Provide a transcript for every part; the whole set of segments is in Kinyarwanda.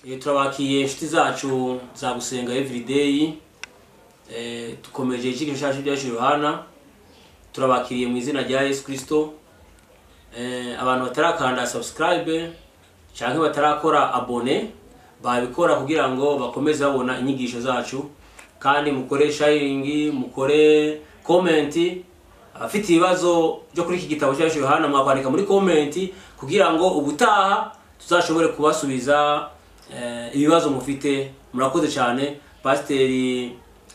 Eh, turabakiye inshuti zacu za gusenga everyday Eh, dukomeje ikigo cyacu byacu Yohana turabakiriye mu izina rya Yesu Kristo Eh, abantu batarakanda subscribe cyangwa batarakora abone babikora kugira ngo bakomeze babona inyigisho zacu kandi mukore sharing mukore comment abafite ibibazo byo kuri iki gitabo cyacu Yohana mwakwandika muri comment kugira ngo ubutaha tuzashobore kubasubiza eh, ibibazo mufite murakoze cyane pasiteri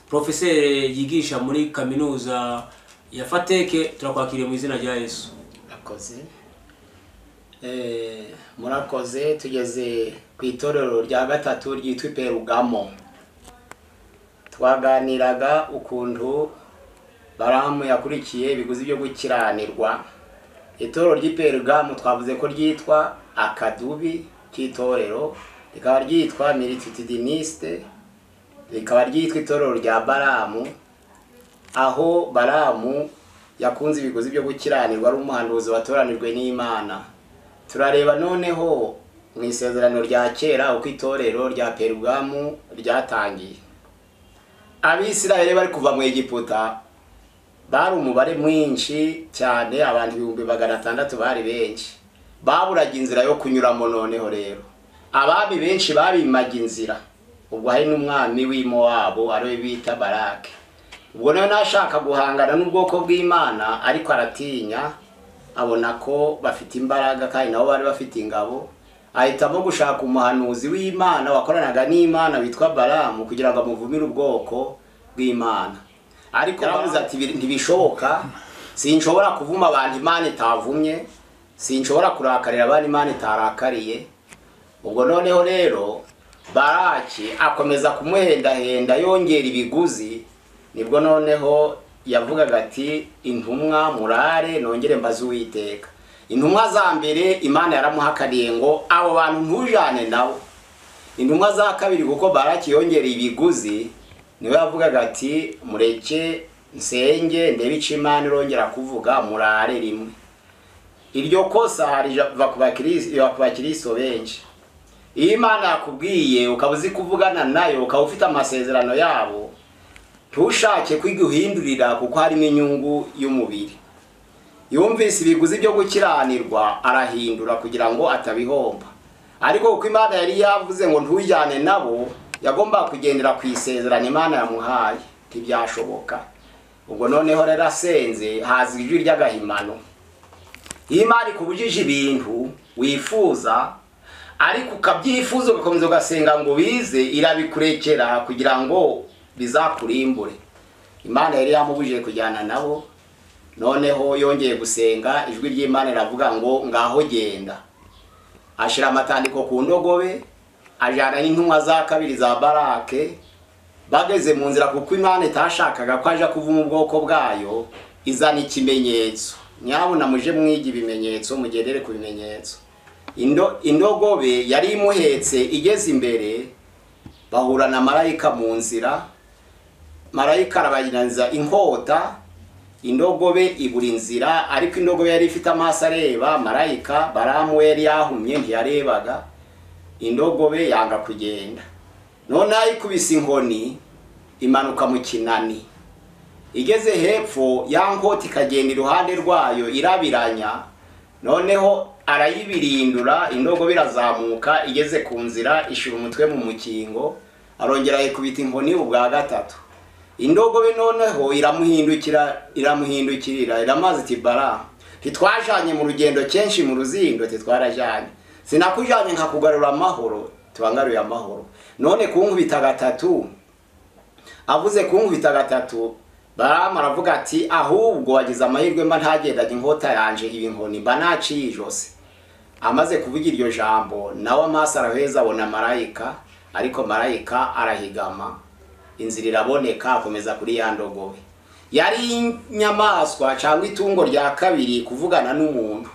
profeseri yigisha muri kaminuza ya fateke turakwakiriye mu izina rya yesu murakoze Eh, murakoze tugeze ku itorero rya gatatu ryitwa iperugamo twaganiraga ukuntu baramu yakurikiye ibiguzi byo gukiranirwa itorero ry'iperugamo twavuze ko ryitwa akadubi k'itorero rikaba ryitwa milititudiniste rikaba ryitwa itorero rya baramu aho baramu yakunze ibiguzi byo gukiranirwa ari umuhanuzi watoranijwe n'imana turareba noneho mu isezerano rya kera uko itorero rya perugamu ryatangiye abisirayeli bari kuva mu egiputa bari umubare mwinshi cyane abantu ibihumbi magana atandatu bari benshi baburaga inzira yo kunyuramo noneho rero abami benshi babimaga inzira ubwo hari n'umwami w'imo wabo ariwe bita barake ubwo nawe nashaka guhangana n'ubwoko bw'imana ariko aratinya abona ko bafite imbaraga kandi nabo bari bafite ingabo ahitamo gushaka umuhanuzi w'imana wakoranaga n'imana witwa baramu kugira ngo amuvumire ubwoko bw'imana ariko yaravuze ati "Ibi ntibishoboka sinshobora kuvuma abantu imana itavumye sinshobora kurakarira abantu imana itarakariye ubwo noneho rero baraki akomeza kumuhendahenda yongera ibiguzi nibwo noneho yavugaga ati intumwa murare nongere mbaze uwiteka intumwa za mbere imana yaramuhakaniye ngo abo bantu ntujane nabo intumwa za kabiri kuko baraki yongereye ibiguzi niwe yavugaga ati mureke nsenge ndebe icyo imana irongera kuvuga murare rimwe iryo kosa riva ku bakirisi- riva ku bakiristo benshi iyo imana yakubwiye ukaba uzi kuvugana nayo ukaba ufite amasezerano yabo ntushake kwiga uhindurira kuko harimo inyungu y'umubiri yumvise ibiguzi byo gukiranirwa arahindura kugira ngo atabihomba ariko kuko imana yari yavuze ngo ntujyane nabo yagombaga kugendera ku isezerano imana yamuhaye ntibyashoboka ubwo noneho rero asenze haza ijwi ry'agahimano iyo imana ikubujije ibintu wifuza ariko ukabyifuza ugakomeza ugasenga ngo bize irabikurekera kugira ngo bizakurimbure imana yari yamubujije kujyana nabo noneho yongeye gusenga ijwi ry'imana riravuga ngo ngaho genda ashyira amatandiko ku ndogobe ajyana n'intumwa za kabiri za barake bageze mu nzira kuko imana itashakaga ko aja kuvuma ubwoko bwayo izana ikimenyetso nyabuna muje mwiga ibimenyetso mugendere ku bimenyetso Indo- indogobe yari imuhetse igeze imbere bahura na marayika mu nzira marayika arabagiranza inkota indogobe ibura inzira ariko indogobe yari ifite amaso areba marayika baramu we yari yahumye ntiyarebaga indogobe yanga kugenda noneho ayikubise inkoni imanuka mu kinani igeze hepfo ya nkota ikagenda iruhande rwayo irabiranya noneho arayibirindura indogobe irazamuka igeze ku nzira ishyira umutwe mu mukingo arongera ayikubita inkoni ubwa gatatu indogobe noneho iramuhindukira iramuhindukirira iramaze iti bara ntitwajanye mu rugendo kenshi mu ruzindo titwarajanye sinakujanye nkakugarura amahoro tubangaruye amahoro none kunkubita gatatu avuze kunkubita gatatu baramu aravuga ati ahubwo wagize amahirwe mba ntagendaga inkota yanje ibi nkoni mba naciye ijosi amaze kuvuga iryo jambo nawe amaso araheza abona marayika ariko marayika arahigama inzira iraboneka akomeza kuri ya ndogobe yari inyamaswa cyangwa itungo rya kabiri kuvugana n'umuntu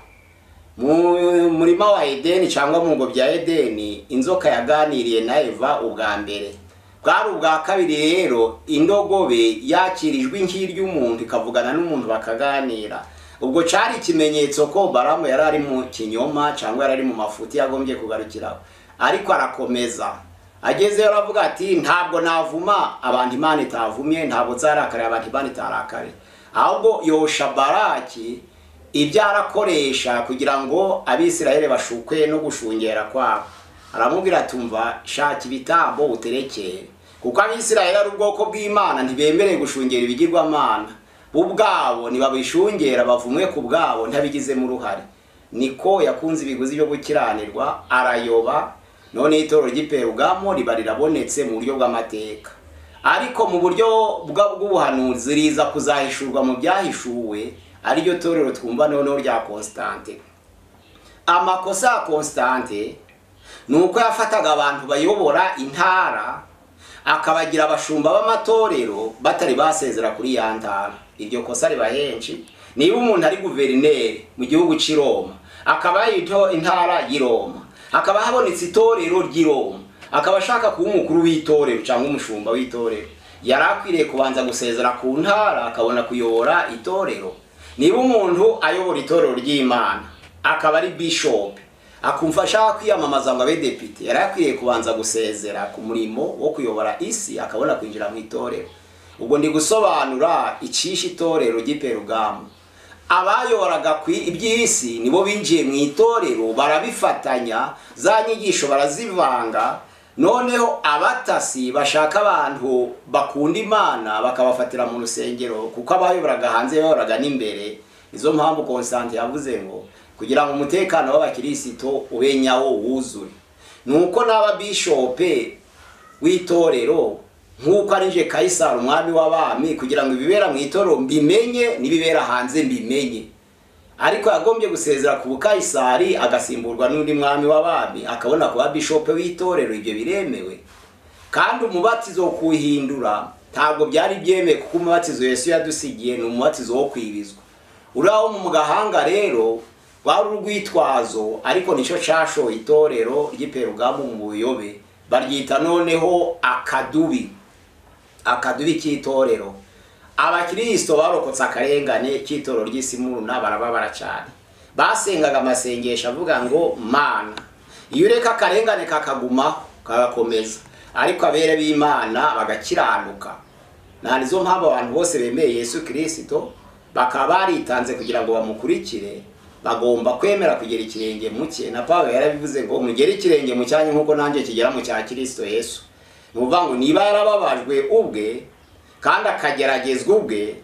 mu murima wa edeni cyangwa mu ngo bya edeni inzoka yaganiriye na eva ubwa mbere bwari ubwa kabiri rero indogobe yakirijwe nk'iry'umuntu ikavugana n'umuntu bakaganira ubwo cyari ikimenyetso ko baramu yari ari mu kinyoma cyangwa yari ari mu mafuti yagombye kugarukiraho ariko arakomeza agezeyo aravuga ati ntabwo navuma abantu imana itavumye ntabwo nzarakarira abantu imana itarakare ahubwo yosha baraki ibyo arakoresha kugira ngo abisirayeli bashukwe no gushungera kwabo aramubwira atumva shaka ibitambo uterekeye kuko abisirayeli ari ubwoko bw'imana ntibemerewe gushungera ibigirwamana bo ubwabo ntibabishungera bavumwe ku bwabo ntabigizemo uruhare niko yakunze ibiguzi byo gukiranirwa arayoba none itoro ry'iperugamo riba rirabonetse mu buryo bw'amateka ariko mu buryo bw'ubuhanuzi riza kuzahishurwa mu byahishuwe ariryo torero twumva noneho rya constante amakosa ya constante ni uko yafataga abantu bayobora intara akabagira abashumba b'amatorero batari basezera kuri ya ntara iryo kosa riba henshi niba umuntu ari guverineri mu gihugu cy'i Roma akaba yito intara y'i Roma hakaba habonetse itorero ry'i Roma akaba ashaka kuba umukuru w'itorero cyangwa umushumba w'itorero yari akwiriye kubanza gusezera ku ntara akabona kuyobora itorero niba umuntu ayobora itorero ry'imana akaba ari bishop akumva ashaka kwiyamamaza ngo abe depite yari akwiriye kubanza gusezera ku murimo wo kuyobora isi akabona kwinjira mu itorero ubwo ndi gusobanura icyishe itorero ry'iperugamu abayoboraga ku iby'isi nibo binjiye mu itorero barabifatanya za nyigisho barazivanga noneho abatasi bashaka abantu bakunda imana bakabafatira mu rusengero kuko abayoboraga hanze bayoboraga n'imbere izo mpamvu constante yavuze ngo kugira ngo umutekano w'abakirisito ube nyawo wuzure ni uko n'aba bishope w'itorero nk'uko ari nje kayisari umwami w'abami kugira ngo ibibera mu itorero mbimenye n'ibibera hanze mbimenye ariko yagombye gusezera ku bukayisari agasimburwa n'undi mwami w'abami akabona kuba bishope w'itorero ibyo biremewe kandi umubatizo wo kuwuhindura ntabwo byari byemewe kuko umubatizo Yesu yadusigiye ni umubatizo wo kwibizwa uriya mu gahanga rero wari urwitwazo ariko nicyo cyashoye itorero ry'iperugamu mu buyobe baryita noneho akadubi akadubi k'itorero abakirisito barokotse akarengane cy'itoro ry'isimuruna barababara cyane basengaga amasengesho avuga ngo mana iyo ureka akarengane kakaguma kagakomeza ariko abere b'imana bagakiranuka nta nizo mpamvu abantu bose bemeye yesu kirisito bakaba baritanze kugira ngo bamukurikire bagomba kwemera kugera ikirenge mu cye na paul yarabivuze ngo mugere ikirenge mu cyanyu nk'uko nanjye kigera mu cya kirisito yesu ni ukuvuga ngo niba yarababajwe ubwe kandi akageragezwa ubwe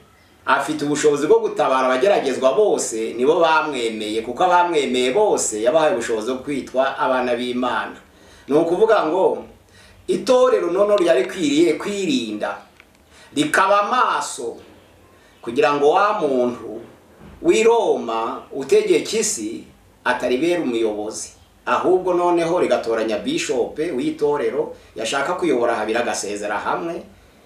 afite ubushobozi bwo gutabara abageragezwa bose nibo bamwemeye kuko abamwemeye bose yabahaye ubushobozi bwo kwitwa abana b'imana ni ukuvuga ngo itorero noneho ryari kwiriye kwirinda rikaba amaso kugira ngo wa muntu w'i Roma utegeka isi ataribera umuyobozi ahubwo noneho rigatoranya bishope w'itorero yashaka kuyobora habiri agasezera hamwe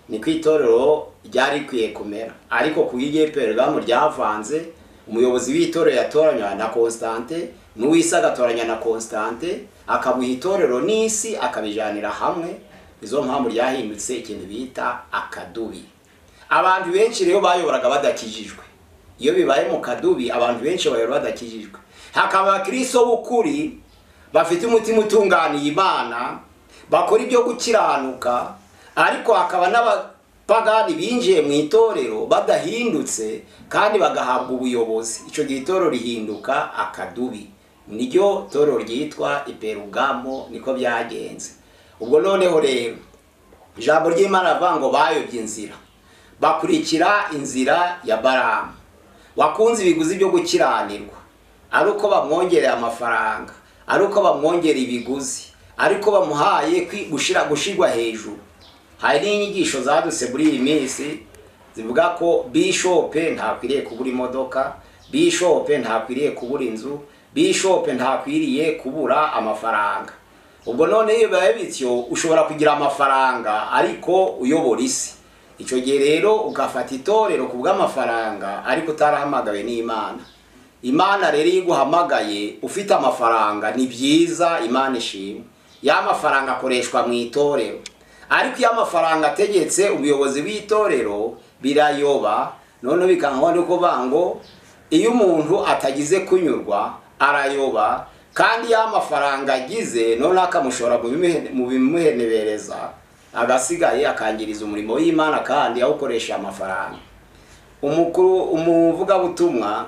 ni ku itorero ryari rikwiye kumera ariko ku igepererwamo ryavanze umuyobozi w'itorero yatoranywa na constante n'uwisi agatoranya na constante akabuha itorero n'isi akabijyanira hamwe izo mpamvu ryahindutse ikintu bita akadubi abantu benshi rero bayoboraga badakijijwe iyo bibaye mu kadubi abantu benshi bayobora badakijijwe hakaba abakiriso b'ukuri bafite umutima utunganiye imana bakora ibyo gukiranuka ariko hakaba n'abapagani binjiye mu itorero badahindutse kandi bagahabwa ubuyobozi icyo gihe itorero rihinduka akadubi niryo torero ryitwa iperugamo niko byagenze ubwo noneho rero ijambo ry'imana avuga ngo bayobye inzira bakurikira inzira ya baramu wakunze ibiguzi byo gukiranirwa ari uko bamwongereye amafaranga ari uko bamwongera ibiguzi ariko bamuhaye gushyirwa hejuru hari n'inyigisho zadutse muri iyi minsi zivuga ko bishope ntakwiriye kubura imodoka bishope ntakwiriye kubura inzu bishope ntakwiriye kubura amafaranga ubwo none iyo bibaye bityo ushobora kugira amafaranga ariko uyobora isi icyo gihe rero ugafata itorero ku bw'amafaranga ariko utarahamagawe n'imana imana rero iyo iguhamagaye ufite amafaranga ni byiza imana ishimwe ya mafaranga akoreshwa mu itorero ariko iyo amafaranga ategetse ubuyobozi bw'itorero birayoba noneho bikangombwa ni ukuvuga ngo iyo umuntu atagize kunyurwa arayoba kandi ya mafaranga agize none akamushora mu bimuhe- mu bimuhenebereza agasigaye akangiriza umurimo w'imana kandi awukoresha amafaranga umukuru umuvugabutumwa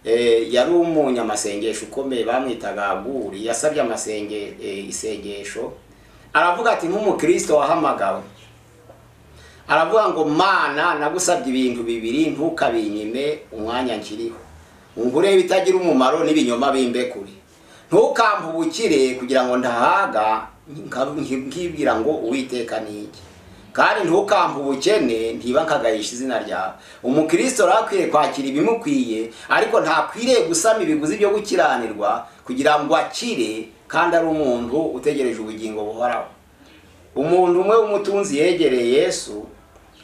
eh, yari umunyamasengesho ukomeye bamwitaga guri yasabye amasenge eh, isengesho aravuga ati nk'umukristo wahamagawe aravuga ngo mana nagusabye ibintu bibiri ntukabinyime umwanya nkiriho ungure ibitagira umumaro n'ibinyoma bimbekure ntukampe ubukire kugira ngo ndahaga nka- nkibwira ngo uwiteka ni iki kandi ntukampe ubukene ntiba nkagahisha izina ryawe umukristo rero akwiriye kwakira ibimukwiye ariko ntakwiriye gusama ibiguzi byo gukiranirwa kugira ngo akire kandi ari umuntu utegereje ubugingo buhoraho umuntu umwe w'umutunzi yegereye yesu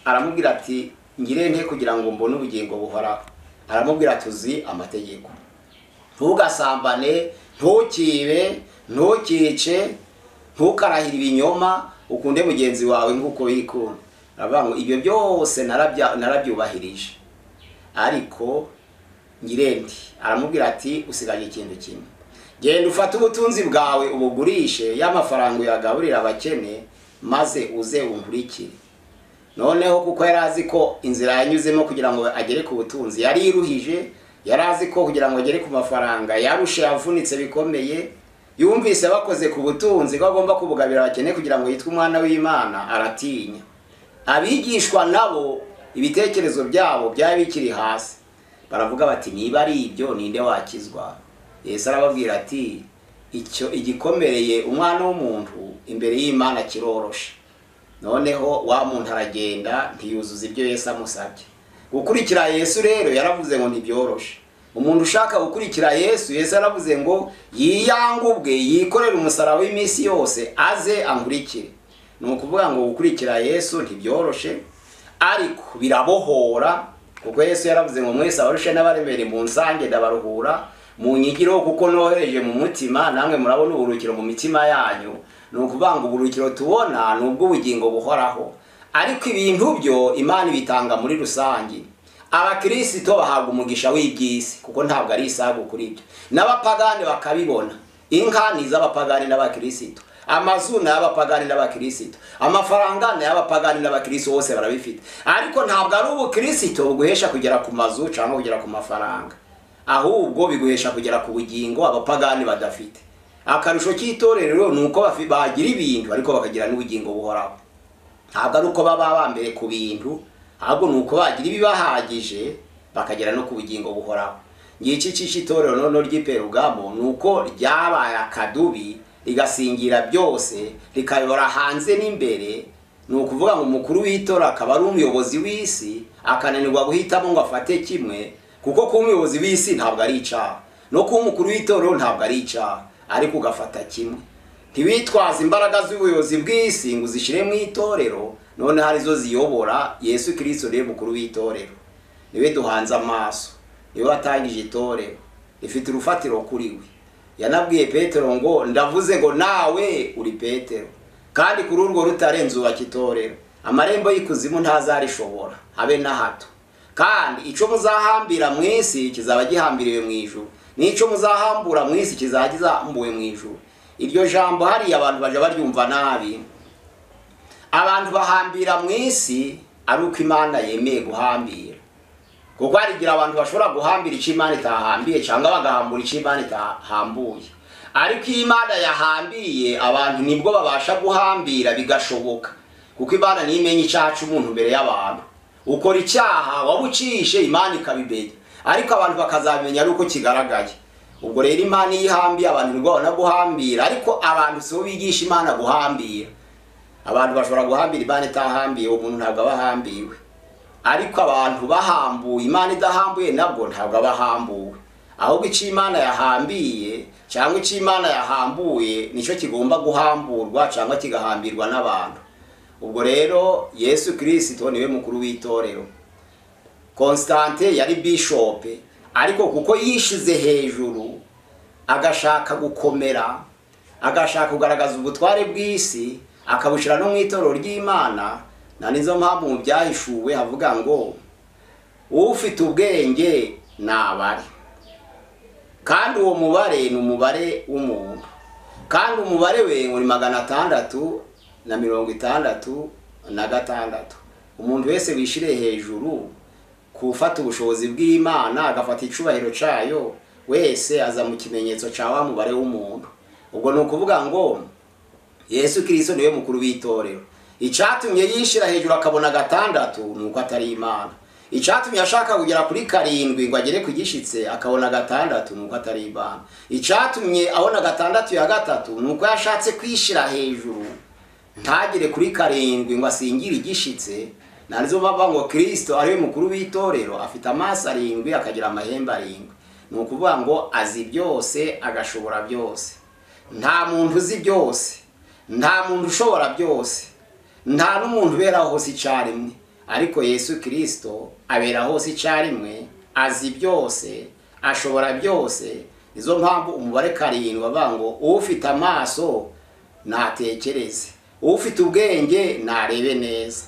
aramubwira ati ngire nte kugira ngo mbone ubugingo buhoraho aramubwira ati uzi amategeko ntugasambane ntukibe ntukice ntukarahire ibinyoma ukunde mugenzi wawe nk'uko wikunda aravuga ngo ibyo byose narabya- narabyubahirije ariko nyirendi aramubwira ati usigaje ikintu kimwe genda ufate ubutunzi bwawe ubugurishe y'amafaranga uyagaburira abakene maze uze unkurikire noneho kuko yari azi ko inzira yanyuzemo kugira ngo agere ku butunzi yari iruhije yari azi ko kugira ngo agere ku mafaranga yarushe yavunitse bikomeye yumvise bakoze ku butunzi ko agomba kubugabira abakene kugira ngo yitwe umwana w'imana aratinya abigishwa nabo ibitekerezo byabo byari bikiri hasi baravuga bati niba ari ibyo ninde wakizwa yesu arababwira ati icyo igikomereye umwana w'umuntu imbere y'imana kiroroshe noneho wa muntu aragenda ntiyuzuza ibyo yesu amusabye gukurikira yesu rero yaravuze ngo ntibyoroshe umuntu ushaka gukurikira yesu yesu yaravuze ngo yiyange ubwe yikorere umusaraba w'iminsi yose aze ankurikire ni ukuvuga ngo gukurikira yesu ntibyoroshe ariko birabohora kuko yesu yaravuze ngo mwese abarushe n'abaremere mu nsange ndabaruhura mu nyigiro kuko nohereje mu mutima namwe murabona uburuhukiro mu mitima yanyu ni ukuvuga ngo uburuhukiro tubona ni ubw'ubugingo buhoraho ariko ibintu byo imana ibitanga muri rusange abakirisito bahabwa umugisha w'iby'isi kuko ntabwo ari isago kuri ibyo n'abapagani bakabibona inka ni iz'abapagani n'abakirisito amazu ni ay'abapagani n'abakirisito amafaranga ni ay'abapagani n'abakirisito bose barabifite ariko ntabwo ari ubukirisito buguhesha kugera ku mazu cyangwa kugera ku mafaranga ahubwo biguhesha kugera ku bugingo abapagani badafite akarusho k'itorero ni uko bafi- bagira ibintu ariko bakagira n'ubugingo buhoraho ntabwo ari uko baba bambere ku bintu ahubwo ni uko bagira ibibahagije bakagera no ku bugingo buhoraho ngiki cy'itorero noneho ry'iperugamo ni uko ryabaye akadubi rigasingira byose rikayobora hanze n'imbere ni ukuvuga ngo umukuru w'itora akaba ari umuyobozi w'isi akananirwa guhitamo ngo afate kimwe kuko kuba umuyobozi w'isi ntabwo ari icyaha no kuba umukuru w'itorero ntabwo ari icyaha ariko ugafata kimwe ntiwitwaze imbaraga z'ubuyobozi bw'isi ngo uzishyire mu itorero none hari zo ziyobora yesu kirisito rero mukuru w'itorero niwe duhanze amaso niwe watangije itorero rifite urufatiro kuri we yanabwiye petero ngo ndavuze ngo nawe uri petero kandi kuri urwo rutare nzubaka itorero amarembo y'ikuzimu ntazarishobora habe na hato kandi icyo muzahambira mu isi kizaba gihambiriwe mu ijuru n'icyo muzahambura mu isi kizaba gihambuwe mu ijuru iryo jambo hariya abantu bajya baryumva nabi abantu bahambira mu isi ari uko imana yemeye guhambira kuko hari igihe abantu bashobora guhambira icyo imana itahambiye cyangwa bagahambura icyo imana itahambuye ariko iyo imana yahambiye abantu nibwo babasha guhambira bigashoboka kuko imana niyo imenya icyaha cy'umuntu mbere y'abantu ukora icyaha wabucishe imana ikabimenya ariko abantu bakazabimenya ari uko kigaragaye ubwo rero imana iyo ihambiye abantu nibwo babona guhambira ariko abantu si bo bigisha imana guhambira abantu bashobora guhambira imana itahambiye uwo muntu ntabwo aba ahambiwe ariko abantu bahambuye imana idahambuye nabwo ntabwo aba ahambuwe ahubwo icyo imana yahambiye cyangwa icyo imana yahambuye nicyo kigomba guhamburwa cyangwa kigahambirwa n'abantu ubwo rero yesu kirisito niwe mukuru w'itorero constante yari bishope ariko kuko yishize hejuru agashaka gukomera agashaka kugaragaza ubutware bw'isi akabushyira no mu itorero ry'imana na nizo mpamvu mu byahishuwe havuga ngo ufite ubwenge ni abari kandi uwo mubare ni umubare w'umuntu kandi umubare we ngo ni magana atandatu na mirongo itandatu na gatandatu umuntu wese wishyire hejuru ku ufata ubushobozi bw'imana agafata icyubahiro cyayo wese aza mu kimenyetso cya wa mubare w'umuntu ubwo ni ukuvuga ngo yesu kirisito niwe mukuru w'itorero icyatumye yishyira hejuru akabona gatandatu ni uko atari imana icyatumye ashaka kugera kuri karindwi ngo agere ku gishyitse akabona gatandatu ni uko atari imana icyatumye abona gatandatu ya gatatu ni uko yashatse kwishyira hejuru ntagere kuri karindwi ngo asingire igishyitse ntabwo bavuga ngo kirisito ariwe mukuru w'itorero afite amaso arindwi akagira amahembe arindwi ni ukuvuga ngo azi byose agashobora byose nta muntu uzi byose nta muntu ushobora byose nta n'umuntu ubera hose icyarimwe ariko yesu kirisito abera hose icyarimwe azi byose ashobora byose nizo mpamvu umubare karindwi bavuga ngo ufite amaso natekereze ufite ubwenge narebe neza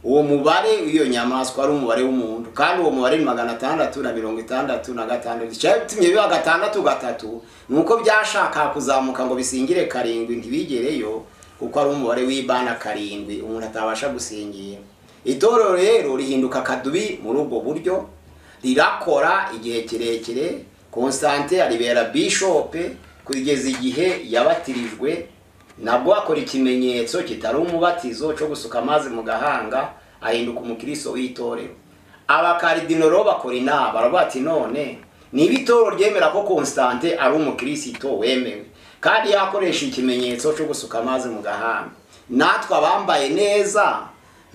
uwo mubare w'iyo nyamaswa ari umubare w'umuntu kandi uwo mubare ni magana atandatu na mirongo itandatu na gatandatu icyatumye biba gatandatu gatatu ni uko byashaka kuzamuka ngo bisingire karindwi ntibigereyo kuko ari umubare w'ibana karindwi umuntu atabasha gusingira itorero rero rihinduka akadubi muri ubwo buryo rirakora igihe kirekire konsante aribera bishope kugeza igihe yabatirijwe nabwo akora ikimenyetso kitari umubatizo cyo gusuka amazi mu gahanga ahinduka umukiriso w'itorero abakaridinoro bakora inama baravuga ati none niba itorero ryemera ko konsante ari umukirisito wemewe kandi yakoresha ikimenyetso cyo gusuka amazi mu gahanga natwe abambaye neza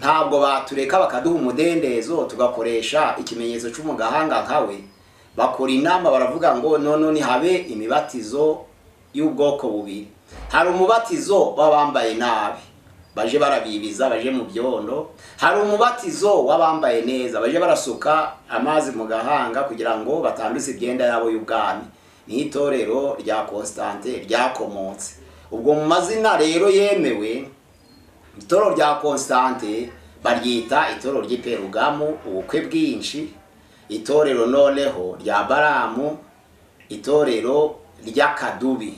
ntabwo batureka bakaduha umudendezo tugakoresha ikimenyetso cyo mu gahanga nkawe bakora inama baravuga ngo none habe imibatizo y'ubwoko bubiri hari umubatizo w'abambaye nabi baje barabibiza baje mu byondo hari umubatizo w'abambaye neza baje barasuka amazi mu gahanga kugira ngo batanduze imyenda yabo y'ubwami ni itorero rya konsitante ryakomotse ubwo mu mazina rero yemewe itoro rya konsitante baryita itoro ry'iperugamu ubukwe bwinshi itorero noneho rya baramu itorero ry'akadubi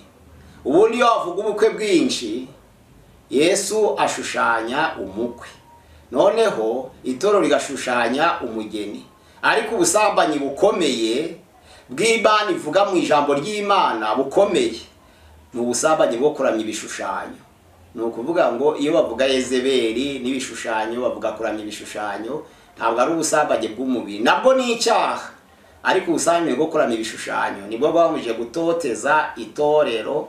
ubundi iyo wavuga ubukwe bwinshi yesu ashushanya umukwe noneho itoro rigashushanya umugeni ariko ubusambanyi bukomeye bw'imana ivuga mu ijambo ry'imana bukomeye ni ubusambanyi bwo kuramya ibishushanyo ni ukuvuga ngo iyo bavuga yezeberi n'ibishushanyo bavuga kuramya ibishushanyo ntabwo ari ubusambanyi bw'umubiri nabwo ni icyaha ariko ubusambanyi bwo kuramya ibishushanyo nibwo bwamuje gutoteza itorero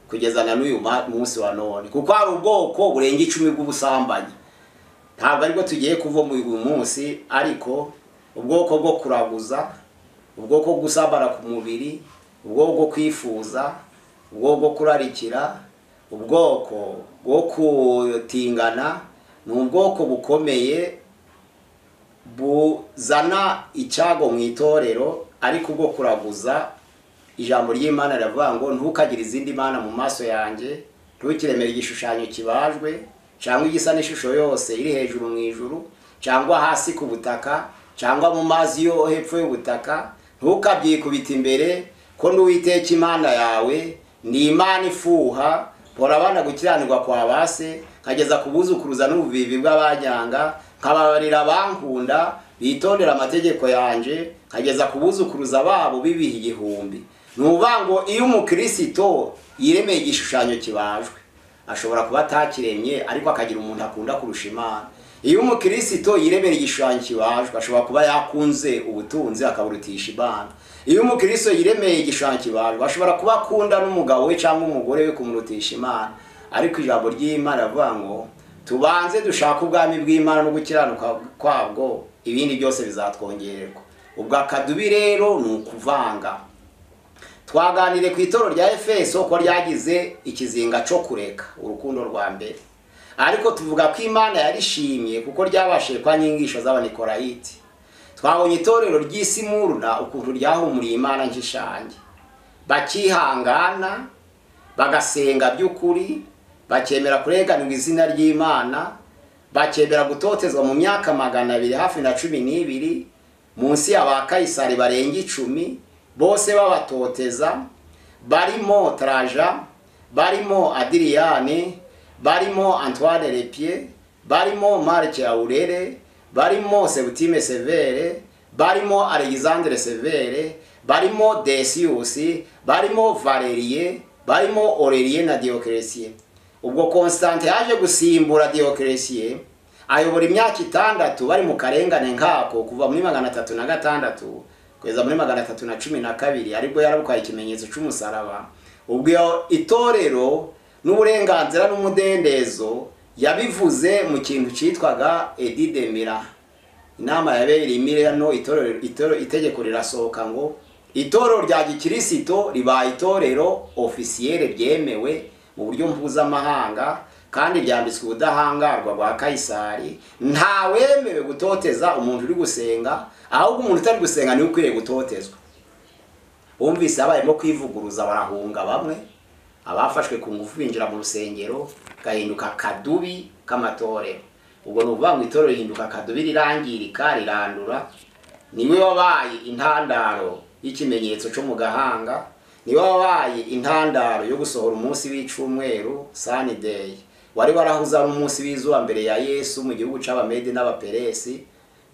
kugeza na n'uyu munsi wa none kuko hari ubwoko burenga icumi bw'ubusambanyi ntabwo aribwo tugiye kuva muri uyu munsi ariko ubwoko bwo kuraguza ubwoko bwo gusambana ku mubiri ubwoko bwo kwifuza ubwoko bwo kurarikira ubwoko bwo kutingana ni ubwoko bukomeye buzana icyago mu itorero ariko bwo kuraguza ijambo ry'imana riravuga ngo ntukagire izindi mana mu maso yanjye ntukiremere igishushanyo kibajwe cyangwa igisa n'ishusho yose iri hejuru mu ijuru cyangwa hasi ku butaka cyangwa mu mazi yo hepfo y'ubutaka ntukabyikubite imbere ko n'uwiteka imana yawe ni imana ifuha mpora abana gukiranirwa kwa base nkageza ku buzukuruza n'ububibi bw'abanyanga nkababarira abankunda bitondera amategeko yanjye nkageza ku buzukuruza babo bibiha igihumbi ni ukuvuga ngo iyo umukirisito yiremeye igishushanyo kibajwe ashobora kuba atakiremye ariko akagira umuntu akunda kurusha imana iyo umukirisito yiremera igishushanyo kibajwe ashobora kuba yakunze ubutunzi akaburutisha imana iyo umukristo yiremeye igishushanyo kibajwe ashobora kuba akunda n'umugabo we cyangwa umugore we kumurutisha imana ariko ijambo ry'imana rivuga ngo tubanze dushake ubwami bw'imana no gukiranuka kwabwo ibindi byose bizatwongererwa ubwo akadubi rero ni ukuvanga twaganire ku itoro rya efeso ko ryagize ikizinga cyo kureka urukundo rwa mbere ariko tuvuga ko imana yarishimye kuko ryabashije kwa nyingisho z'abanikorayiti twabonye itorero ry'isimuruna ukuntu ryahumuriye imana nk'ishange bakihangana bagasenga by'ukuri bakemera kurenganurwa izina ry'imana bakemera gutotezwa mu myaka magana abiri hafi na cumi n'ibiri munsi ya ba kayisari barenga icumi bose babatoteza barimo taraja barimo adiriyani barimo antoine repie barimo marike aurere barimo sebutime severe barimo alexandre severe barimo desiusi barimo valerie barimo orerie na dioclesie ubwo constante yaje gusimbura dioclesie ayobora imyaka itandatu bari mu karengane nkako kuva muri magana atatu na gatandatu kugeza muri magana atatu na cumi na kabiri aribwo yarabukwaye ikimenyetso cy'umusaraba ubwo itorero n'uburenganzira n'umudendezo yabivuze mu kintu cyitwaga edidemira inama yabereye imirano itorero itorero itegeko rirasohoka ngo itorero rya gikirisito ribaye itorero ofisiyere ryemewe mu buryo mpuzamahanga kandi ryambitswe ubudahangarwa bwa kayisari ntawemewe gutoteza umuntu uri gusenga ahubwo umuntu utari gusenga niwe ukwiriye gutotezwa bumvise abayemo kwivuguruza barahunga bamwe abafashwe ku ngufu binjira mu rusengero gahinduka kadubi k'amatorero ubwo ni ukuvuga ngo itorero rihinduka kadubi rirangirika rirandura niwe wabaye intandaro y'ikimenyetso cyo mu gahanga niwe wabaye intandaro yo gusohora umunsi w'icumweru sanideyi wari warahuze ari umunsi w'izuba mbere ya yesu mu gihugu cy'abamedi n'abaperesi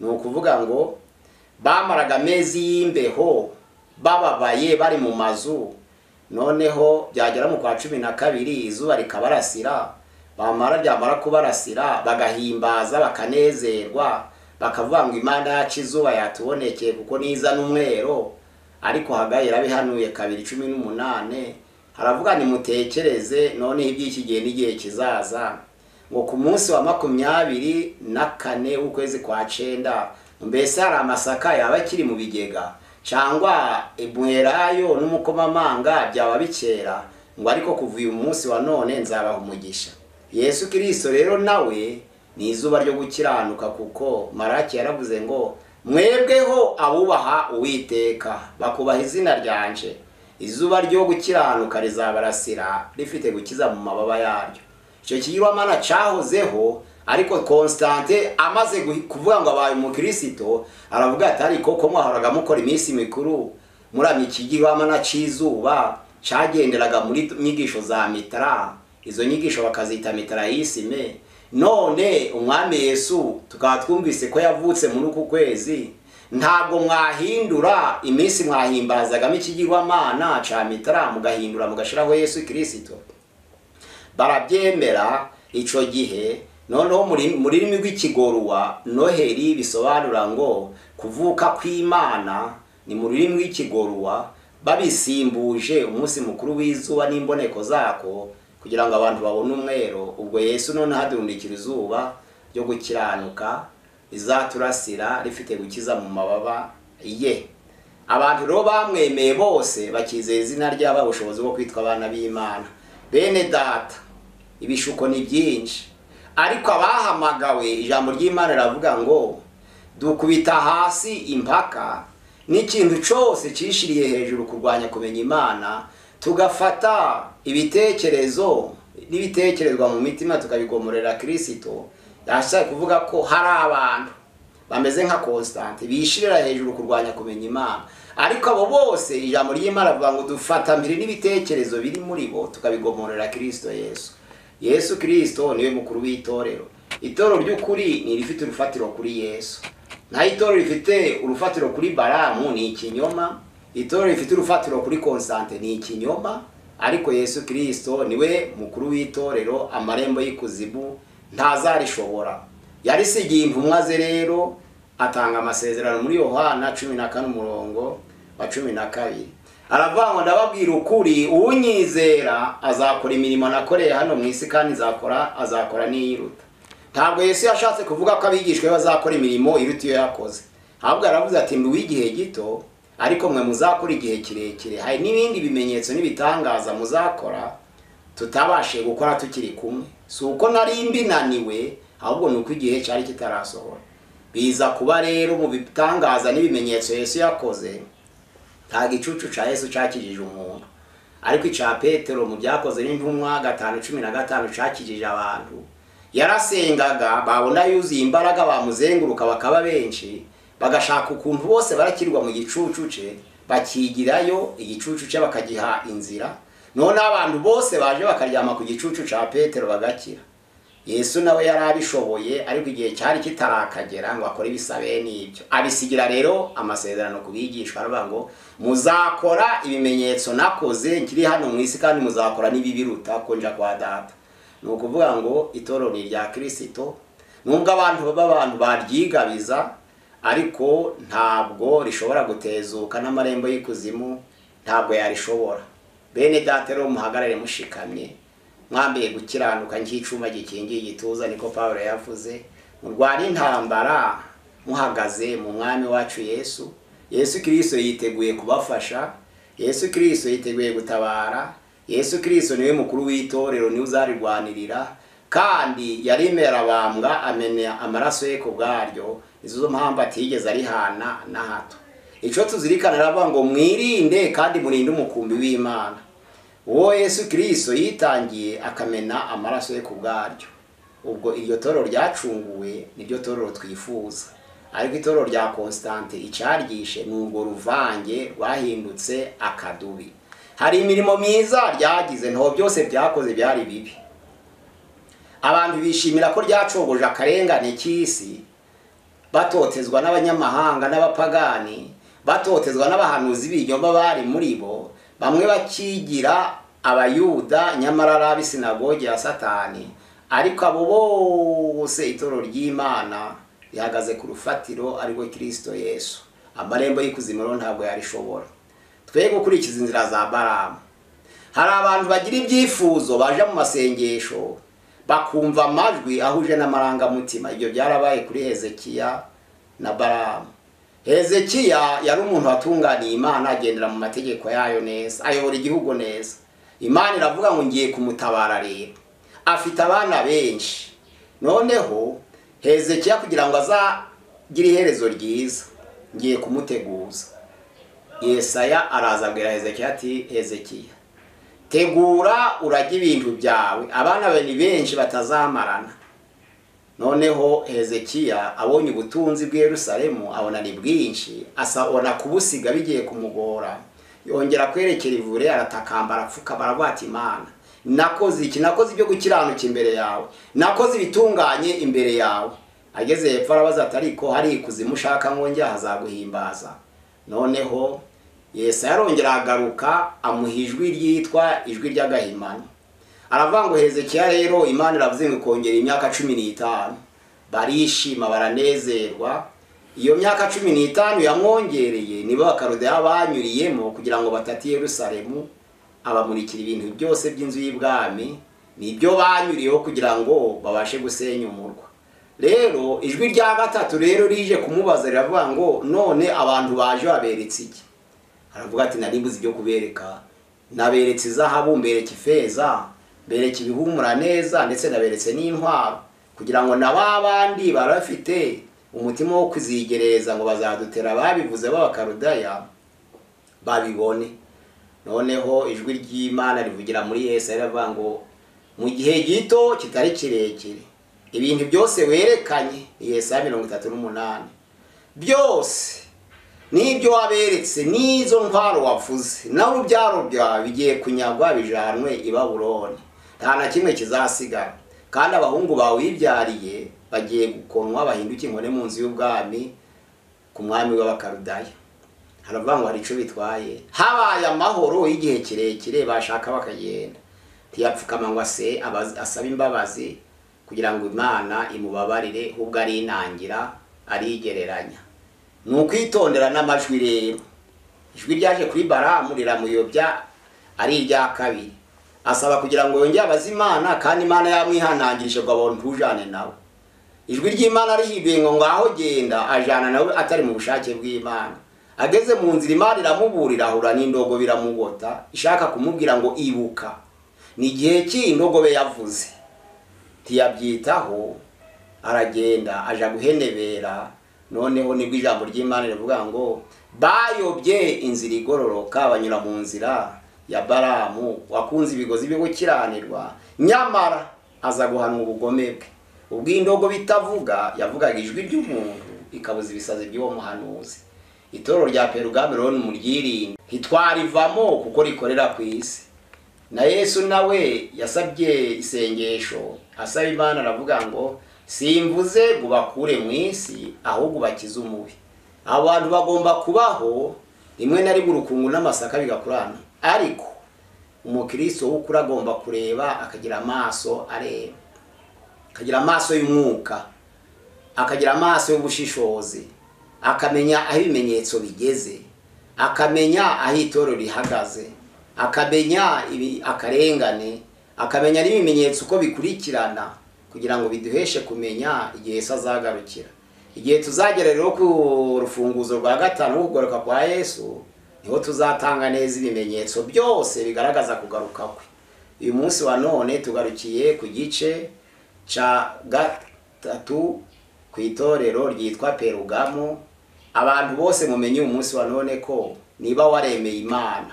ni ukuvuga ngo bamaraga amezi y'imbeho bababaye bari mu mazu noneho byagera mu kwa cumi na kabiri izuba rikabarasira bamara ryamara kubarasira bagahimbaza bakanezerwa bakavuga ngo imana yacu izuba yatubonekeye kuko niza n'umwero ariko hagaye rabihanuye kabiri cumi n'umunane haravuga nimutekereze noneho iby'iki gihe n'igihe kizaza ngo ku munsi wa makumyabiri na kane w'ukwezi kwa cenda mbese hari amasaka yaba akiri mu bigega cyangwa imwerayo n'umukomamanga byaba bikera ngo ariko kuva uyu munsi wa none nzabaha umugisha yesu kirisito rero nawe ni izuba ryo gukiranuka kuko maraki yaravuze ngo mwebweho abubaha uwiteka bakubaha izina ryanje izuba ryo gukiranuka rizabarasira rifite gukiza mu mababa yaryo icyo kigirwamana cyahozeho ariko constante amaze kuvuga ngo abaye umukirisito aravuga ati ariko ko mwahoraga mukora iminsi mikuru muramya ikigirwamana cy'izuba cyagenderaga muri nyigisho za mitara izo nyigisho bakazita mitara y'isime none umwami yesu tukaba twumvise ko yavutse muri uku kwezi ntabwo mwahindura iminsi mwahimbazagamo ikigirwamana cya mitara mugahindura mugashiraho yesu kirisito barabyemera icyo gihe noneho mu rurimi rw'ikigoruwa noheli bisobanura ngo kuvuka kw'imana ni mu rurimi rw'ikigoruwa babisimbuje umunsi mukuru w'izuba n'imboneko zako kugira ngo abantu babone umwero ubwo yesu none hadundikira izuba ryo gukiranuka rizaturasira rifite gukiza mu mababa ye abantu rero bamwemeye bose bakizera izina ryaba ubushobozi bwo kwitwa abana b'imana bene data ibishuko ni byinshi ariko abahamagawe ijambo ry'imana riravuga ngo dukubita hasi impaka n'ikintu cyose cyishiriye hejuru kurwanya kumenya imana tugafata ibitekerezo n'ibitekerezwa mu mitima tukabigomorera kirisito yashaka kuvuga ko hari abantu bameze nka constante bishirira hejuru kurwanya kumenya imana ariko abo bose ijambo ry'imana rivuga ngo dufata mbere n'ibitekerezo biri muri bo tukabigomorera kirisito yesu yesu kirisito niwe mukuru w'itorero itorero ry'ukuri ni irifite urufatiro kuri yesu naho itorero rifite urufatiro kuri baramu ni ikinyoma itorero rifite urufatiro kuri konsante ni ikinyoma ariko yesu kirisito niwe mukuru w'itorero amarembo y'ikuzimu ntazarishobora yarisigiye intumwa ze rero atanga amasezerano muri yohana cumi na kane umurongo wa cumi na kabiri aravuga ngo ndababwira ukuri uwunyizera azakora imirimo nakoreye hano mu isi kandi izakora azakora n'iyiruta ntabwo yesu yashatse kuvuga ko abigishwa be bazakora imirimo iruta iyo yakoze ahubwo yaravuze ati ndi uw'igihe gito ariko mwe muzakora igihe kirekire hari n'ibindi bimenyetso n'ibitangaza muzakora tutabashije gukora tukiri kumwe si uko nari mbinaniwe ahubwo ni uko igihe cyari kitarasohora biza kuba rero mu bitangaza n'ibimenyetso yesu yakoze nta gicucu cya yesu cyakijije umuntu ariko icya petero mu byakoze n'intumwa gatanu cumi na gatanu cyakijije abantu yarasengaga babona yuzuye imbaraga bamuzenguruka bakaba benshi bagashaka ukuntu bose barakirwa mu gicucu cye bakigirayo igicucu cye bakagiha inzira none abantu bose baje bakaryama ku gicucu cya petero bagakira yesu nawe yari abishoboye ariko igihe cyari kitarakagera ngo akore ibisabe n'ibyo abisigira rero amasezerano ku bigishwa aravuga ngo muzakora ibimenyetso nakoze nkiri hano mu isi kandi muzakora n'ibibiruta ko nja kwa data ni ukuvuga ngo itorero ni irya kirisito nubwo abantu baba abantu baryigabiza ariko ntabwo rishobora gutezuka n'amarembo y'ikuzimu ntabwo yarishobora bene data rero muhagarare mushikamye mwambaye gukiranuka nk'icuma gikingiye igituza niko paul yavuze murwara intambara muhagaze mu mwami wacu yesu yesu kirisito yiteguye kubafasha yesu kirisito yiteguye gutabara yesu kirisito niwe mukuru w'itorero niwe uzarirwanirira kandi yaremerabambwa amenya amaraso ye ku bwaryo izo mpamvu atigeze arihana na hato icyo tuzirikana aravuga ngo mwirinde kandi murinde umukumbi w'imana uwo yesu kirisito yitangiye akamena amaraso ye ku bwaryo ubwo iryo torero ryacunguwe niryo torero twifuza ariko itorero rya constante icyaryiishe ni urwo ruvange rwahindutse akadubi hari imirimo myiza ryagize ntaho byose byakoze byari bibi abantu bishimira ko ryacogoje akarengane k'isi batotezwa n'abanyamahanga n'abapagani batotezwa n'abahanuzi b'ibinyoma bari muri bo bamwe bakigira abayuda nyamara ari ab'isinagogi ya satani ariko abo bose itorero ry'imana rihagaze ku rufatiro ariko kirisito yesu amarembo y'ikuzimu rero ntabwo yarishobora twe gukurikiza inzira za baramu hari abantu bagira ibyifuzo baje mu masengesho bakumva amajwi ahuje n'amarangamutima ibyo byarabaye kuri hezekiya na baramu hezekiya yari umuntu watunganiye imana agendera mu mategeko yayo neza ayobora igihugu neza imana iravuga ngo ngiye kumutabara rero afite abana benshi noneho hezekiya kugira ngo azagire iherezo ryiza ngiye kumuteguza yesaya araza abwira hezekiya ati hezekiya tegura urage ibintu byawe abana be ni benshi batazamarana noneho hezekiya abonye ubutunzi bw'Yerusalemu abona ni bwinshi asabona kubusiga bigiye kumugora yongera kwerekera ivure aratakambara apfuka baragwata imana nakoze iki nakoze ibyo gukiranuka imbere yawe nakoze ibitunganye imbere yawe ageze hepfo arabaza ati ariko hari ikuzimu ushaka nkongera hazaguhimbaza noneho yesu yarongera agaruka amuha ijwi ryitwa ijwi ry'agahimano aravuga ngo hezekiya rero imana iravuze ngo ikongera imyaka cumi n'itanu barishima baranezerwa iyo myaka cumi n'itanu yamwongereye nibo bakarudeya banyuriyemo kugira ngo batati Yerusalemu abamurikira ibintu byose by'inzu y'ibwami nibyo banyuriyeho kugira ngo babashe gusenya umurwa rero ijwi rya gatatu rero rije kumubaza riravuga ngo none abantu baje baberetse iki aravuga ati naribuze ibyo kubereka naberetse izahabu mbereka ifeza bereka ibihumura neza ndetse naberetse n'intwaro kugira ngo na ba bandi bari bafite umutima wo kuzigereza ngo bazadutera babivuze b'abakarudaya babibone noneho ijwi ry'imana rivugira muri yesu riravuga ngo mu gihe gito kitari kirekire ibintu byose werekanye yesu ya mirongo itatu n'umunani byose n'ibyo waberetse n'izo ntwaro wavuze nawe urubyaro byawe bigiye kunyagwa bijanwe i baburoni nta na kimwe kizasigara kandi abahungu bawe wibyariye bagiye gukonwa bahinduke inkone mu nzu y'ubwami ku mwami w'abakarudaya haravuga ngo hari icyo bitwaye habaye amahoro y'igihe kirekire bashaka bakagenda ntiyapfukama ngo asabe imbabazi kugira ngo imana imubabarire ubwo ari inangira arigereranya ni ukwitondera n'amajwi rero ijwi ryaje kuri baramu riramuyobya ari irya kabiri asaba kugira ngo yongere abaze imana kandi imana yamwihanangirije ngo abantu ntujane nawe ijwi ry'imana rihinduye ngo ngaho genda ajana nawe atari mu bushake bw'imana ageze mu nzira imana iramuburira ahura n'indogo biramugota ishaka kumubwira ngo ibuka ni igihe cy'indogobe yavuze ntiyabyitaho aragenda aja guhenebera noneho nibwo ijambo ry'imana rivuga ngo bayobye inzira igororoka banyura mu nzira ya baramu wakunze ibigozi byo gukiranirwa nyamara aza guhanwa ubugome bwe ubwo indogo bitavuga yavugaga ijwi ry'umuntu ikabuza ibisazi by'uwo muhanuzi itorero rya perugame rero numuryirinde ntitwarivamo kuko rikorera ku isi na yesu nawe yasabye isengesho asaba imana aravuga ngo simvuze ngo ubakure mu isi ahubwo ubakize umubi abantu bagomba kubaho rimwe na rimwe urukungu n'amasaka bigakurana ariko umukristo w'ukuri agomba kureba akagira amaso areba akagira amaso y'umwuka akagira amaso y'ubushishozi akamenya aho ibimenyetso bigeze akamenya aho itorero rihagaze akamenya ibi- akarengane akamenya n'ibimenyetso uko bikurikirana kugira ngo biduheshe kumenya igihe yesu azagarukira igihe tuzagera rero ku rufunguzo rwa gatanu rwo kugaruka kwa yesu niho tuzatanga neza ibimenyetso byose bigaragaza kugaruka kwe uyu munsi wa none tugarukiye ku gice ca gatatu ku itorero ryitwa perugamo abantu bose mumenye uyu munsi wa none ko niba waremeye imana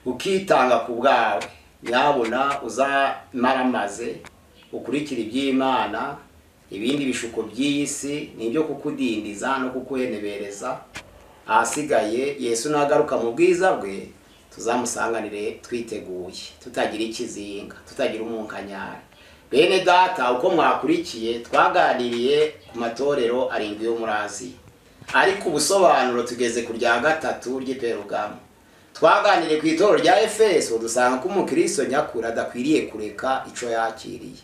ukitanga ku bwawe nyabona uzamaramaze ukurikira iby'imana ibindi bishuko by'iyi si ni ibyo kukudindiza no kukuhenebereza ahasigaye yesu nagaruka mu bwiza bwe tuzamusanganire twiteguye tutagira ikizinga tutagira umunkanyari bene data uko mwakurikiye twaganiriye ku matorero arindwi yo muri aziya ariko ubusobanuro tugeze ku rya gatatu ry'iperugamo twaganiriye ku itorero rya efeso dusanga ko umukristo nyakuri adakwiriye kureka ico yakiriye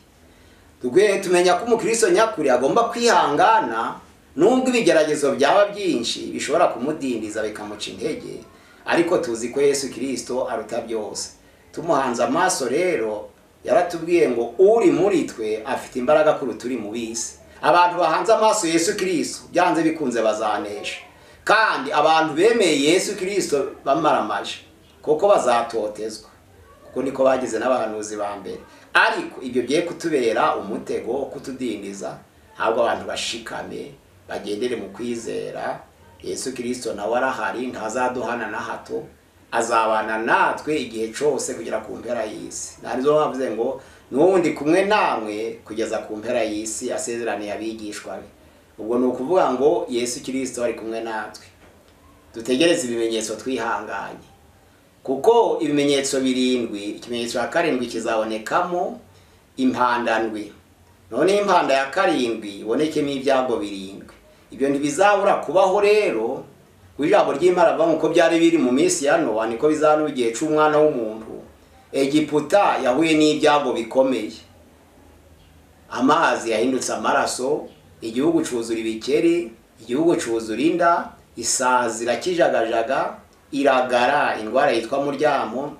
tugwe tumenya ko umukristo nyakuri agomba kwihangana nubwo ibigeragezo byaba byinshi bishobora kumudindiza bikamuca intege ariko tuzi ko yesu kirisito aruta byose tumuhanze amaso rero yaratubwiye ngo uri muri twe afite imbaraga kuruta uri mu bisi abantu bahanze amaso yesu kirisito byanze bikunze bazanesha kandi abantu bemeye yesu kirisito bamaramaje kuko bazatotezwa kuko niko bagize n'abahanuzi ba mbere ariko ibyo bigiye kutubera umutego wo kutudindiza ntabwo abantu bashikame bagendere mu kwizera yesu kirisito nawe arahari ntazaduhana na hato azabana natwe igihe cyose kugera ku mpera y'isi ntabwo bavuze ngo n'ubundi kumwe namwe kugeza ku mpera y'isi asezeraniye abigishwa be ubwo ni ukuvuga ngo yesu kirisito ari kumwe natwe dutegereze ibimenyetso twihanganye kuko ibimenyetso birindwi ikimenyetso cya karindwi kizabonekamo impanda ndwi none impanda ya karindwi ibonekemo ibyago birindwi ibyo ntibizabura kubaho rero kuko ijambo ry'imana rivuga uko byari biri mu minsi ya nowa niko bizaba igihe cy'umwana w'umuntu egiputa yahuye n'ibyago bikomeye amazi yahindutse amaraso igihugu cyuzura ibikeri igihugu cyuzura inda isazi irakijagajaga iragara indwara yitwa muryamo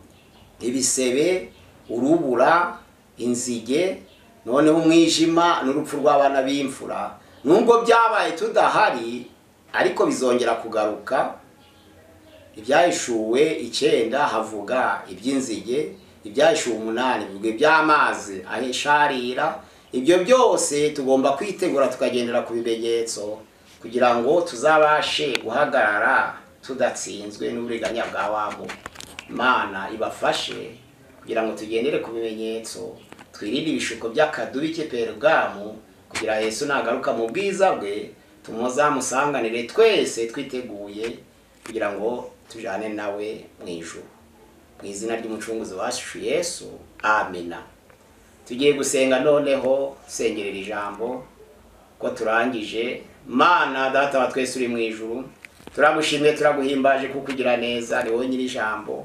ibisebe urubura inzige noneho umwijima n'urupfu rw'abana b'imfura nubwo byabaye tudahari ariko bizongera kugaruka ibyahishuwe icyenda havuga iby'inzige ibyahishuwe umunani bivuga iby'amazi ahisharira ibyo byose tugomba kwitegura tukagendera ku bimenyetso kugira ngo tuzabashe guhagarara tudatsinzwe n'uburiganya bwa wabo imana ibafashe kugira ngo tugendere ku bimenyetso twirinde ibishuko by'akadubi cy'iperugamu kugira yesu nagaruka mu bwiza bwe tumuzamusanganire twese twiteguye kugira ngo tujane nawe mu ijuru mu izina ry'umucunguzi wacu yesu amina tugiye gusenga noneho sengerera ijambo ko turangije mana data wa twese uri mu ijuru turagushimye turaguhimbaje kuko ugira neza ni wowe nyiri ijambo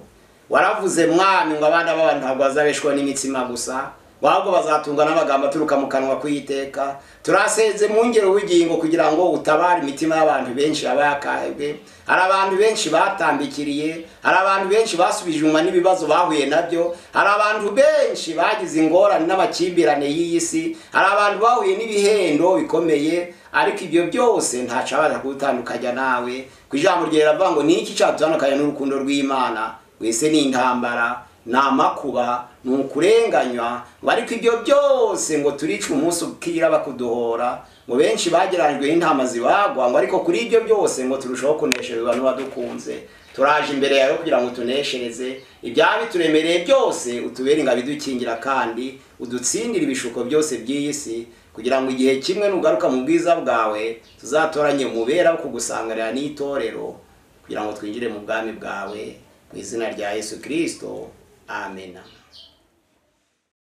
waravuze mwami ngo abana b'abantu ntabwo bazabeshwaho n'imitsima gusa ahubwo bazatungwa n'amagambo aturuka mu kanwa kuyiteka turasenze mu ngero w'ubugingo kugira ngo utabare imitima y'abantu benshi yaba yakahebwe hari abantu benshi batambikiriye hari abantu benshi basubije inyuma n'ibibazo bahuye nabyo hari abantu benshi bagize ingorane n'amakimbirane y'iyi si hari abantu bahuye n'ibihendo bikomeye ariko ibyo byose ntacabaza kuwutandukanya nawe ku ijambo ryawe riravuga ngo ni iki cyatandukanya n'urukundo rw'imana wese ni intambara ni amakuba ni ukurenganywa ngo ariko ibyo byose ngo turice umunsi ukira bakuduhora ngo benshi bagerajwe n'intama zibagwa ngo ariko kuri ibyo byose ngo turusheho kunesherezwa n'uwadukunze turaje imbere yawe kugira ngo tuneshereze ibyaha bituremereye byose utubere ingabo idukingira kandi udutsindire ibishuko byose by'iyi si kugira ngo igihe kimwe nugaruka mu bwiza bwawe tuzatoranye mubera wo kugusanganira n'itorero kugira ngo twinjire mu bwami bwawe mu izina rya yesu kirisito amena